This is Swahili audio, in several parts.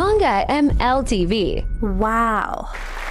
Manga MLTV. Wow.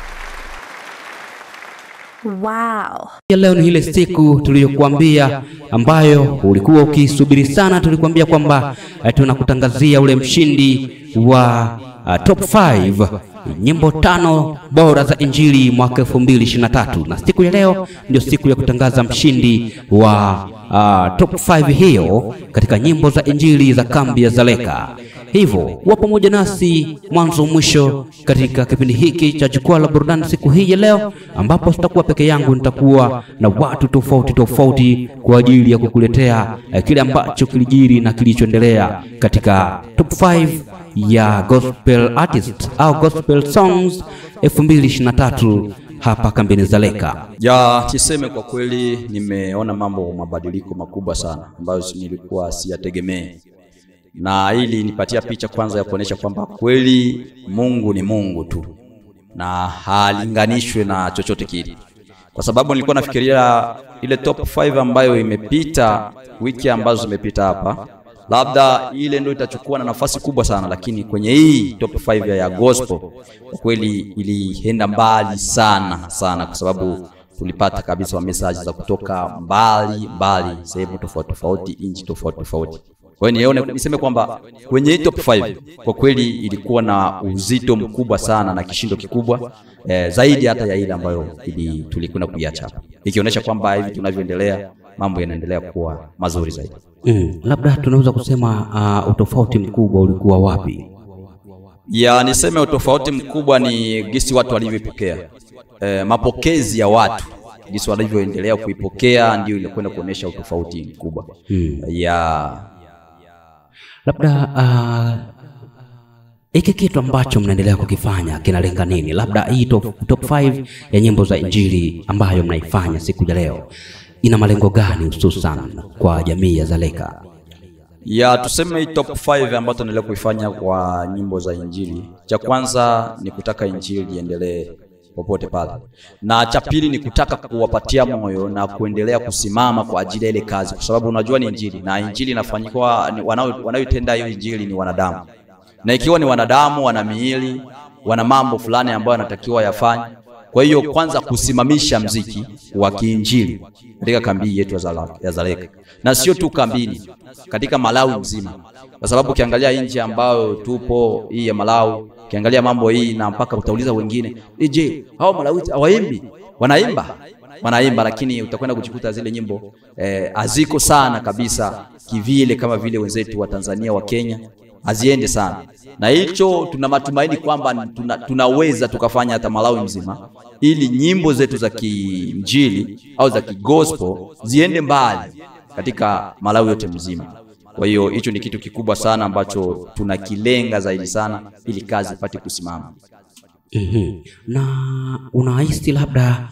Wow. Ya leo ni ile siku tuliyokuambia ambayo ulikuwa ukisubiri sana. Tulikuambia kwamba eh, tunakutangazia ule mshindi wa uh, top 5 nyimbo tano bora za injili mwaka 2023 na siku ya leo ndio siku ya kutangaza mshindi wa uh, top 5 hiyo katika nyimbo za injili za kambi ya Zaleka. Hivyo kuwa pamoja nasi mwanzo mwisho katika kipindi hiki cha jukwaa la burudani siku hii ya leo, ambapo sitakuwa peke yangu, nitakuwa na watu tofauti tofauti kwa ajili ya kukuletea eh, kile ambacho kilijiri na kilichoendelea katika top 5 ya gospel artist au gospel songs 2023 hapa kambini Zaleka. Ya, niseme kwa kweli nimeona mambo mabadiliko makubwa sana ambayo nilikuwa siyategemee, na hili nipatia picha kwanza ya kuonesha kwamba kweli Mungu ni Mungu tu na halinganishwe na chochote kile, kwa sababu nilikuwa nafikiria ile top 5 ambayo imepita wiki ambazo zimepita hapa labda ile ndio itachukua na nafasi kubwa sana, lakini kwenye hii top 5 ya, ya gospel kwa kweli ilienda mbali sana sana, kwa sababu tulipata kabisa message za kutoka mbali mbali, sehemu tofauti tofauti, nchi tofauti tofauti. Kwa hiyo nione niseme kwamba kwenye hii top 5 kwa kweli ilikuwa na uzito mkubwa sana na kishindo kikubwa eh, zaidi hata ya ile ambayo ili tulikwenda kuiacha hapa, ikionyesha kwamba hivi tunavyoendelea mambo yanaendelea kuwa mazuri zaidi. Mm, labda tunaweza kusema uh, utofauti mkubwa ulikuwa wapi? ya niseme utofauti mkubwa ni gisi watu walivyopokea e, mapokezi ya watu gisi walivyoendelea kuipokea ndio inakwenda kuonyesha utofauti mkubwa Hmm. ya Labda uh, hiki kitu ambacho mnaendelea kukifanya kinalenga nini? Labda hii top, top 5 ya nyimbo za injili ambayo mnaifanya siku ya leo ina malengo gani hususan kwa jamii ya Zaleka? ya tuseme hii top 5 ambayo tunaendelea kuifanya kwa nyimbo za injili cha kwanza ni kutaka injili iendelee popote pale na cha pili ni kutaka kuwapatia moyo na kuendelea kusimama kwa ajili ya ile kazi kwa sababu unajua ni injili na injili inafanyikwa ni- wanao- wanaoitenda hiyo injili ni wanadamu na ikiwa ni wanadamu wana miili wana mambo fulani ambayo yanatakiwa yafanye kwa hiyo kwanza kusimamisha mziki wa kiinjili katika kambi yetu ya Zala- ya Zaleka na sio tu kambini katika Malawi mzima kwa sababu ukiangalia nchi ambayo tupo hii ya Malawi ukiangalia mambo hii na mpaka utauliza wengine "Eh, je hao Malawi hawaimbi wanaimba wanaimba lakini utakwenda kujikuta zile nyimbo eh, haziko sana kabisa kivile kama vile wenzetu wa Tanzania wa Kenya haziende sana na hicho tuna matumaini kwamba tuna, tunaweza tukafanya hata Malawi mzima ili nyimbo zetu za kinjili au za kigospel ziende mbali katika Malawi yote mzima. Kwa hiyo hicho ni kitu kikubwa sana ambacho tunakilenga zaidi sana ili kazi ipate kusimama. Mhm. Na unahisi labda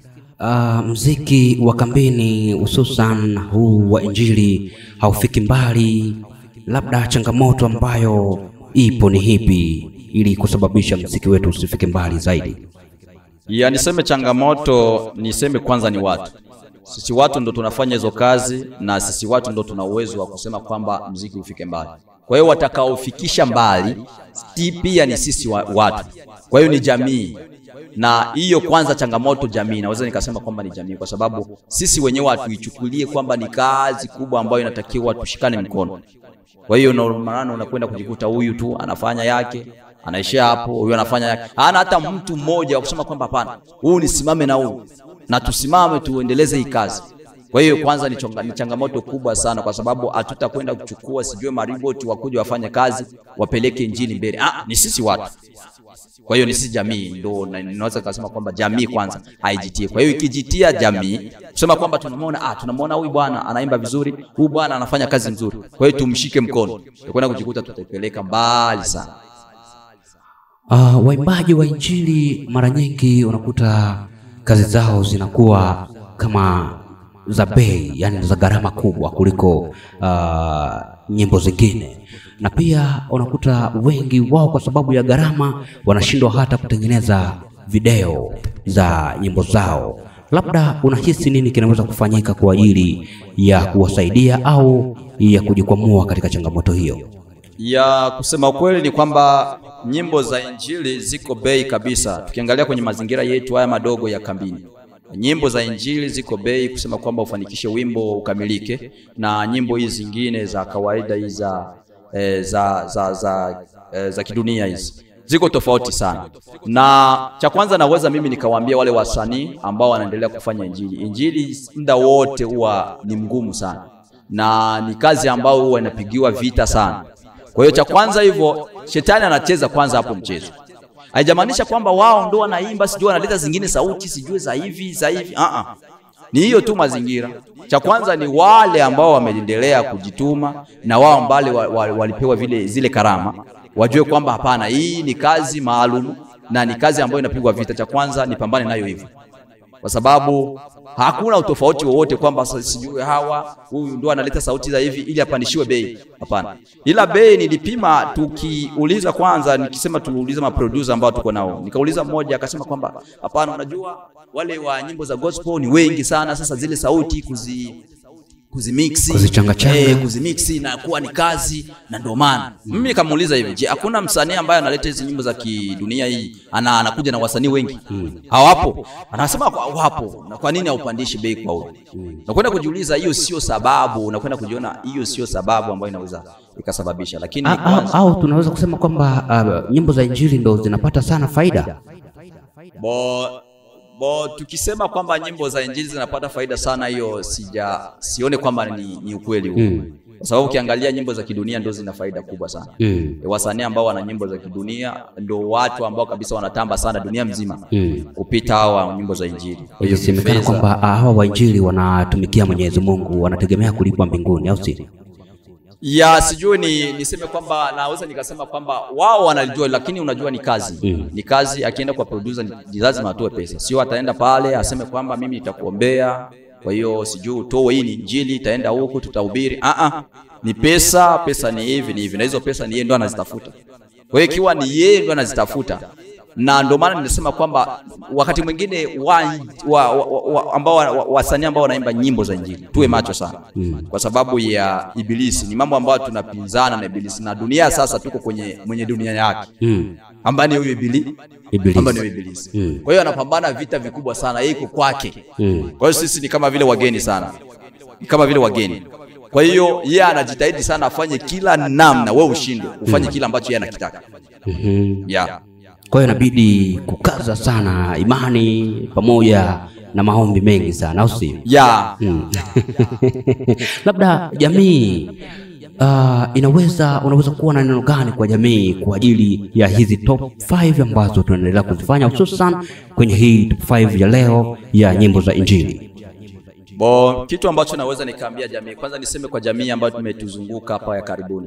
uh, mziki wa kambini hususan huu wa injili haufiki mbali, labda changamoto ambayo ipo ni hipi ili kusababisha mziki wetu usifike mbali zaidi? Ya niseme changamoto, niseme kwanza ni watu. Sisi watu ndo tunafanya hizo kazi na sisi watu ndo tuna uwezo wa kusema kwamba mziki ufike mbali. Kwa hiyo watakaofikisha mbali si pia ni sisi wa, watu. Kwa hiyo ni jamii. Na hiyo kwanza changamoto jamii, naweza nikasema kwamba ni jamii kwa sababu sisi wenyewe hatuichukulie kwamba ni kazi kubwa ambayo inatakiwa tushikane mkono. Kwa hiyo ndio maana unakwenda kujikuta huyu tu anafanya yake, anaishia hapo, huyu anafanya yake. Hana hata mtu mmoja wa kusema kwamba hapana, huyu nisimame na huyu na tusimame tuendeleze hii kazi. Kwa hiyo kwanza ni, chonga, ni changamoto kubwa sana, kwa sababu hatutakwenda kuchukua sijue mariboti wakuja wafanye kazi wapeleke injili mbele. Ah, ni sisi watu. Kwa hiyo ni sisi jamii ndo na- ninaweza kusema kwamba jamii kwanza haijitie. Kwa hiyo ikijitia jamii kusema kwamba tunamwona ah, tunamwona huyu bwana anaimba vizuri, huyu bwana anafanya kazi nzuri, kwa hiyo tumshike mkono, tutakwenda kujikuta tutaipeleka mbali sana. Uh, waimbaji wa injili mara nyingi unakuta kazi zao zinakuwa kama za bei, yani za gharama kubwa kuliko uh, nyimbo zingine, na pia unakuta wengi wao kwa sababu ya gharama wanashindwa hata kutengeneza video za nyimbo zao. Labda unahisi nini kinaweza kufanyika kwa ajili ya kuwasaidia au ya kujikwamua katika changamoto hiyo? ya kusema ukweli ni kwamba nyimbo za injili ziko bei kabisa. Tukiangalia kwenye mazingira yetu haya madogo ya kambini, nyimbo za injili ziko bei, kusema kwamba ufanikishe wimbo ukamilike, na nyimbo hizi zingine za kawaida hizi za, eh, za, za, za, eh, za kidunia hizi ziko tofauti sana. Na cha kwanza naweza mimi nikawaambia wale wasanii ambao wanaendelea kufanya injili, injili muda wote huwa ni mgumu sana, na ni kazi ambayo huwa inapigiwa vita sana. Kwa hiyo cha kwanza hivyo, shetani anacheza kwanza hapo mchezo. Haijamaanisha kwamba wao ndo wanaimba, sijui wanaleta zingine sauti sijui za hivi za hivi. Ah ah, ni hiyo tu mazingira. Cha kwanza ni wale ambao wameendelea kujituma na wao ambale wa- wa- walipewa vile zile karama, wajue kwamba hapana, hii ni kazi maalum na ni kazi ambayo inapigwa vita. Cha kwanza nipambane nayo hivyo kwa sababu hakuna utofauti wowote kwamba sa- sijui hawa huyu ndo analeta sauti za hivi ili apandishiwe bei. Hapana, ila bei nilipima, tukiuliza kwanza, nikisema tuuliza maproducer ambao tuko nao, nikauliza mmoja akasema kwamba hapana, unajua wale wa nyimbo za gospel ni wengi sana, sasa zile sauti kuzi kuzimixi Kuzichangachanga. eh, kuzimixi na kuwa ni kazi, na ndio maana mimi nikamuuliza hivi, je, hakuna msanii ambaye analeta hizi nyimbo za kidunia hii ana, anakuja na wasanii wengi hawapo? Anasema kwa- wapo. Na kwa nini haupandishi bei kwa huyo? Nakwenda kujiuliza, hiyo sio sababu, unakwenda kujiona hiyo sio sababu ambayo inaweza ikasababisha, lakini A- a- kwanza- au tunaweza kusema kwamba uh, nyimbo za injili ndo zinapata sana faida bo bo tukisema kwamba nyimbo za injili zinapata faida sana, hiyo sija sione kwamba ni, ni ukweli huo Mm. kwa sababu ukiangalia nyimbo za kidunia ndio zina faida kubwa sana. Mm. E, wasanii ambao wana nyimbo za kidunia ndio watu ambao kabisa wanatamba sana dunia mzima Mm. kupita hawa nyimbo za injili. Kwa hiyo ikisemekana kifedha- kwamba ah, hawa wainjili wanatumikia Mwenyezi Mungu wanategemea kulipwa mbinguni, au si? ya sijui ni niseme kwamba naweza nikasema kwamba wao wanalijua, lakini unajua ni kazi Mm. ni kazi. Akienda kwa producer ni- ni lazima atoe pesa, sio ataenda pale aseme kwamba mimi nitakuombea, kwa hiyo sijui utoe hii ni injili, itaenda huku tutahubiri. Ah ah, ni pesa, pesa ni hivi ni hivi, na hizo pesa ni yeye ndo anazitafuta. Kwa hiyo ikiwa ni yeye ndo anazitafuta, na ndio maana nimesema kwamba wakati mwingine wa, wa, wa, wa, ambao wa- wa- wasanii ambao wanaimba nyimbo za injili tuwe macho sana Mm. kwa sababu ya ibilisi. Ni mambo ambayo tunapinzana na ibilisi, na dunia sasa tuko kwenye mwenye dunia yake Mm. ambaye ni huyu ibili Ibilisi. ambaye ni huyu ibilisi. Mm. Kwa hiyo anapambana vita vikubwa sana, yeye iko kwake. Mm. Kwa hiyo sisi ni kama vile wageni sana, ni kama vile wageni. Kwa hiyo yeye anajitahidi sana afanye kila namna wewe ushindwe, ufanye kila ambacho yeye anakitaka. Mhm. Yeah. Kwa hiyo inabidi kukaza sana imani pamoja na maombi mengi sana, au si? Yeah. Mm. Labda jamii uh, inaweza unaweza kuwa na neno gani kwa jamii kwa ajili ya hizi top 5 ambazo tunaendelea kuzifanya hususan kwenye hii top 5 ya leo ya nyimbo za Injili? Bo, kitu ambacho naweza nikaambia jamii, kwanza niseme kwa jamii ambayo tumetuzunguka hapa ya karibuni,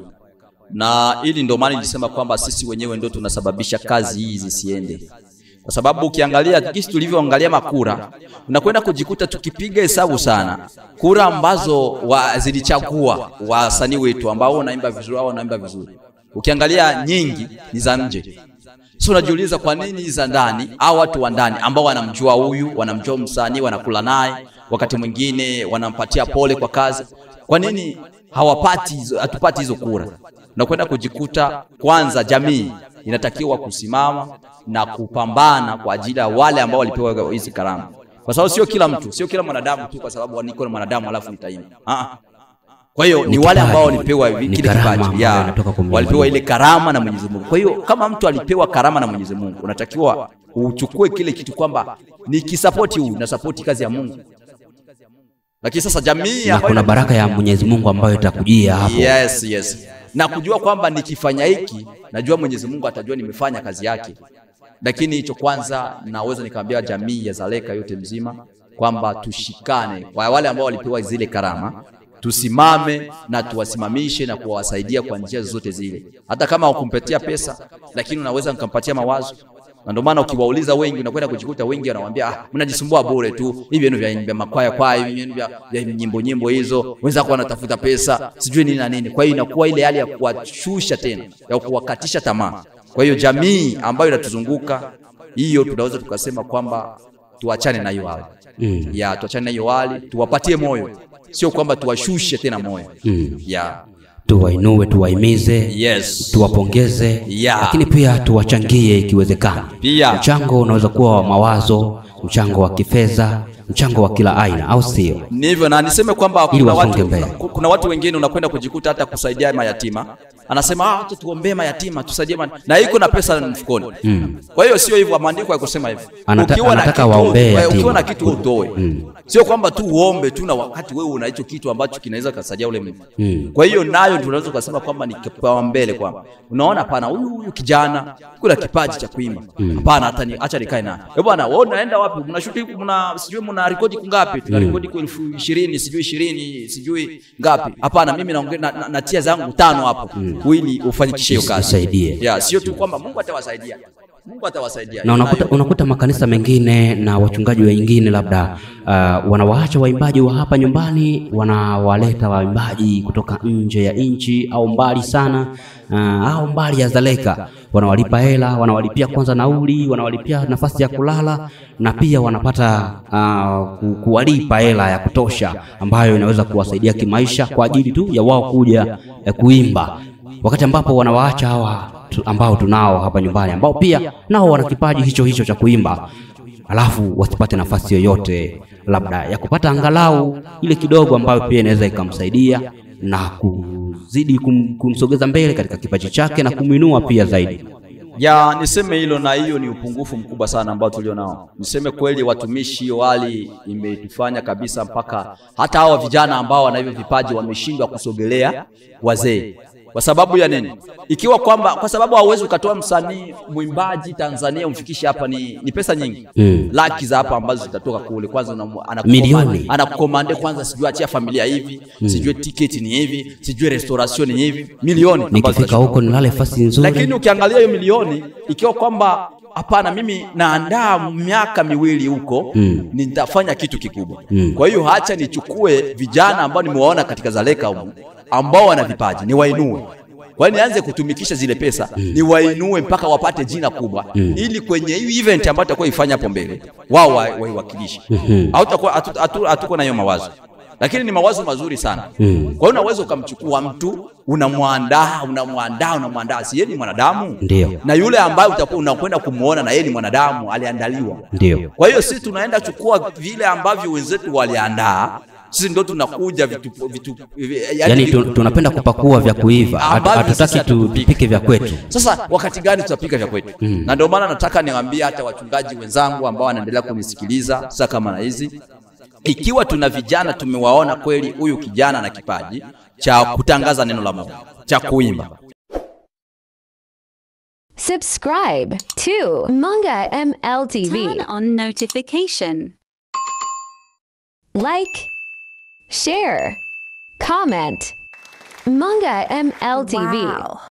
na ili ndio maana nilisema kwamba sisi wenyewe ndio tunasababisha kazi hii zisiende, kwa sababu ukiangalia jinsi tulivyoangalia makura, unakwenda kujikuta tukipiga hesabu sana kura ambazo wa, zilichagua wasanii wetu ambao wanaimba vizuri au wanaimba vizuri, ukiangalia nyingi ni za nje. So unajiuliza kwa nini za ndani au watu wa ndani ambao wanamjua huyu, wanamjua msanii, wanakula naye, wakati mwingine wanampatia pole kwa kazi, kwa nini hawapati hizo, hatupati hizo kura? Unakwenda kujikuta kwanza, jamii inatakiwa kusimama na kupambana kwa ajili ya wale ambao walipewa hizi karama, kwa sababu sio kila mtu, sio kila mwanadamu tu, kwa sababu niko na mwanadamu alafu nitaimba. Ah, ah. Kwa hiyo ni Ni wale ambao kipaji. walipewa Ni kile karama kipaji, ambayo ya, inatoka kwa Mwenyezi walipewa Mungu. ile karama na Mwenyezi Mungu. Kwa hiyo kama mtu alipewa karama na Mwenyezi Mungu, unatakiwa uchukue kile kitu kwamba nikisapoti huyu na sapoti kazi ya Mungu. Lakini sasa jamii Na ambayo kuna baraka ya Mwenyezi Mungu ambayo itakujia hapo. Yes, yes. Na kujua kwamba nikifanya hiki najua Mwenyezi Mungu atajua nimefanya kazi yake. Lakini hicho kwanza naweza nikaambia jamii ya Zaleka yote mzima kwamba tushikane kwa wale ambao walipewa zile karama, tusimame na tuwasimamishe na kuwasaidia kwa njia zozote zile, hata kama hukumpatia pesa, lakini unaweza nikampatia mawazo na ndio maana ukiwauliza wengi unakwenda kujikuta wengi wanamwambia ah, mnajisumbua bure tu hivi vyenu vya, vya makwaya kwaya hivi vyenu vya, vya nyimbo nyimbo hizo, wenzako wanatafuta pesa sijui nini na nini. Kwa hiyo inakuwa ile hali ya kuwashusha tena ya kuwakatisha tamaa. Kwa hiyo jamii ambayo inatuzunguka hiyo, tunaweza tukasema kwamba tuachane na hiyo hali Mm. ya tuachane na hiyo hali, tuwapatie moyo, sio kwamba tuwashushe tena moyo Mm. ya tuwainue, tuwahimize, Yes. tuwapongeze, Yeah. lakini pia tuwachangie ikiwezekana. Pia. mchango unaweza kuwa wa mawazo, mchango wa kifedha, mchango wa kila aina, au sio? Ni hivyo na niseme kwamba Ili kuna wasonge watu, mbele. kuna, kuna watu wengine unakwenda kujikuta hata kusaidia mayatima, anasema ah, acha tuombee mayatima tusaidie ma... na iko na pesa mfukoni mm. Kwa hiyo sio hivyo, maandiko ya kusema hivyo. Anata- Ukiwa na anataka kitu- waombee eh, yatima. ukiwa na kitu utoe mm. Sio kwamba tu uombe tu na wakati wewe una hicho kitu ambacho kinaweza kusaidia ule mtu mm. Kwa hiyo nayo tunaweza kusema kwamba ni kipaumbele kwamba unaona, hapana, huyu huyu kijana kuna kipaji cha kuimba, hapana, hata ni acha nikae naye. Eh bwana, wewe unaenda wapi? Mnashuti mna sijui mna rekodi kungapi? Tuna rekodi kwa elfu ishirini sijui ishirini sijui ngapi? Hapana, mimi naongea na, na, natia zangu tano hapo ili ufanikishe hiyo kazi. Isaidie. Yeah, sio tu kwamba Mungu atawasaidia. Mungu atawasaidia. na unakuta, Nayo- unakuta makanisa mengine na wachungaji wengine labda uh, wanawaacha waimbaji wa hapa nyumbani, wanawaleta waimbaji kutoka nje ya nchi au mbali sana uh, au mbali ya Zaleka, wanawalipa hela, wanawalipia kwanza nauli, wanawalipia nafasi ya kulala na pia wanapata uh, ku- kuwalipa hela ya kutosha ambayo inaweza kuwasaidia kimaisha kwa ajili tu ya wao kuja eh, kuimba wakati ambapo wanawaacha hawa tu, ambao tunao hapa nyumbani ambao pia nao wana kipaji hicho hicho cha kuimba, alafu wasipate nafasi yoyote labda ya kupata angalau ile kidogo ambayo pia inaweza ikamsaidia na kuzidi kum, kumsogeza mbele katika kipaji chake na kumwinua pia zaidi. ya niseme hilo, na hiyo ni upungufu mkubwa sana ambao tulio nao. Niseme kweli, watumishi, hiyo hali imetufanya kabisa mpaka hata hawa vijana ambao wana hivyo vipaji wameshindwa kusogelea wazee. Kwa sababu ya nini? Ikiwa kwamba kwa sababu hauwezi ukatoa msanii mwimbaji Tanzania umfikishe hapa, ni, ni pesa nyingi Mm. laki za hapa ambazo zitatoka kule. Kwanza unamu- anakukomande- Milioni. anakukomande kwanza, sijui achia familia hivi, sijui tiketi ni hivi, sijui restoration ni hivi, milioni ambazo Nikifika zinashuka. huko nilale fasi nzuri, Lakini ukiangalia hiyo milioni ikiwa kwamba hapana, mimi naandaa miaka miwili huko Mm. nitafanya kitu kikubwa. Mm. Kwa hiyo hacha nichukue vijana ambao nimewaona katika Zaleka humu ambao wana vipaji niwainue. Kwa hiyo nianze kutumikisha zile pesa niwainue mpaka wapate jina kubwa ili kwenye hii event ambayo tutakuwa ifanya hapo mbele wao wa- waiwakilishe. Hautakuwa hatu- hatu- hatuko na hiyo mawazo. Lakini ni mawazo mazuri sana. Kwa hiyo unaweza ukamchukua mtu unamwandaa, unamwandaa, unamwandaa, si yeye ni mwanadamu? Ndio. Na yule ambaye utakuwa unakwenda kumuona na yeye ni mwanadamu, aliandaliwa. ndio Kwa hiyo sisi tunaenda chukua vile ambavyo wenzetu waliandaa, sisi ndo tunakuja vitu, vitu, yani tu, tunapenda kupakua vya kuiva, Hatu- Ambavyo hatutaki sasa tu- tupike. tupike vya kwetu. Sasa wakati gani tutapika vya kwetu? Na ndio maana nataka niwaambie hata wachungaji wenzangu ambao wanaendelea kunisikiliza sasa kama na hizi, ikiwa tuna vijana tumewaona kweli, huyu kijana na kipaji cha kutangaza neno la Mungu, cha kuimba Subscribe to Manga MLTV. Turn on notification. Like, share, comment. Manga MLTV. Wow.